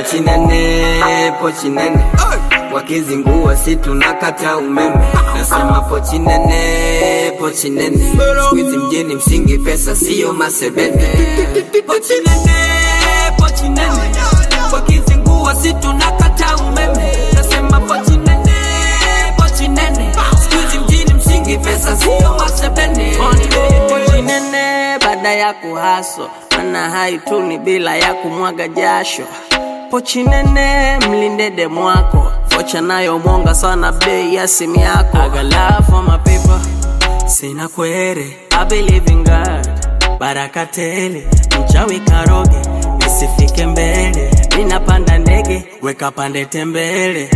pochi nene, pochi nene wakizingua si tunakata umeme. Nasema pochi nene, pochi nene, siku hizi mjini msingi pesa siyo masebene. Pochi nene, pochi nene, wakizingua si tunakata umeme. Nasema pochi nene, pochi nene, siku hizi mjini msingi pesa siyo masebene. Pochi nene baada ya kuhaso, mana haituni bila ya kumwaga jasho pochi nene mlinde demu wako vocha nayo mwonga sana bei ya simu yako I got love for my people sina kwere I believe in God baraka tele mchawi karoge nisifike mbele ninapanda ndege weka pande tembele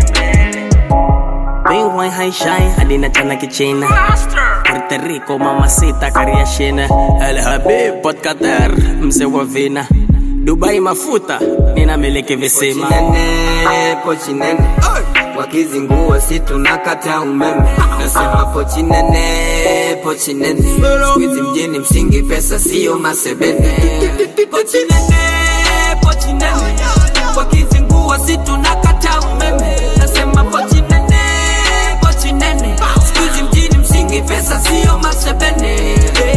Bingwai haishai hadi nachana kichina Puerto Rico mamacita kariashina El Habib Port Qatar mzee wa vina Dubai mafuta ninamiliki visima pochi nene, pochi nene wakizingua si tunakata umeme nasema pochi nene, pochi nene siku hizi mjini msingi pesa siyo masebene pochi nene, pochi nene wakizingua si tunakata umeme nasema pochi nene, pochi nene siku hizi mjini msingi pesa siyo masebene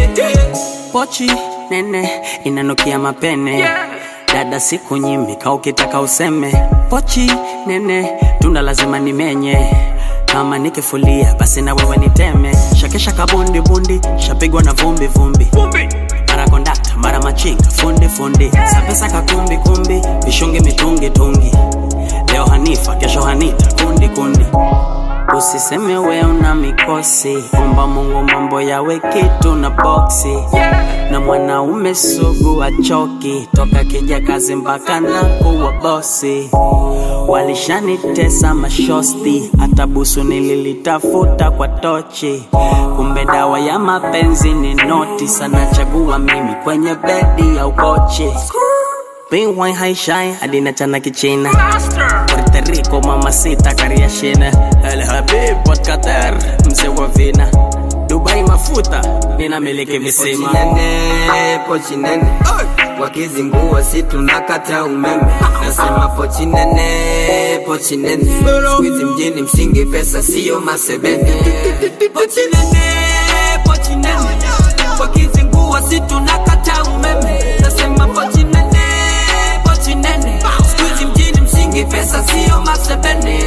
pochi nene inanukia mapene dada siku nyimika ukitaka useme pochi nene tunda lazima nimenye kama nikifulia basi na wewe niteme shakesha kabundi bundi shapigwa na vumbi vumbi mara kondakta mara machinga fundi fundi sapesa kakumbi kumbi vishungi mitungi tungi leo hanifa kesho hanita kundi kundi Usiseme we una mikosi, omba Mungu mambo yawe kitu na boksi. Na mwanaume sugu achoki, toka kija kazi mpaka na kuwa bosi. Walishanitesa mashosti, hata busu nililitafuta kwa tochi. Kumbe dawa ya mapenzi ni noti, sana chagua mimi kwenye bedi ya ukochi. Bingwai haishai hadi nachana kichina Puerto Rico mamacita kariashina El Habib Port Qatar mzee wa vina Dubai mafuta ninamiliki visima pochi nene, pochi nene wakizingua si tunakata umeme nasema pochi nene, pochi nene siku hizi mjini msingi pesa siyo masebene pochi nene, pochi nene wakizingua si tunakata umeme nasema pochi nene, pochi nene siku hizi mjini msingi pesa siyo masebene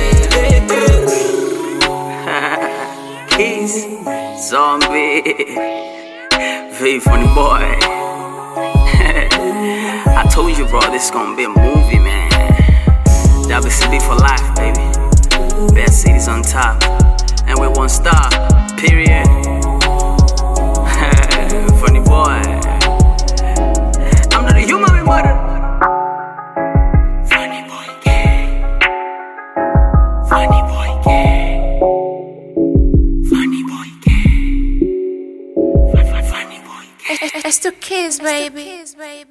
Keys, zombie, V funny boy. I told you, bro, this gonna be a movie, man. WCB for life, baby. Best cities on top, and we one star. Period. funny boy. I'm not a human, we murder. Funny boy, gay. Funny boy, gay. Funny boy, gay. Funny boy, gay. It's to kiss, baby.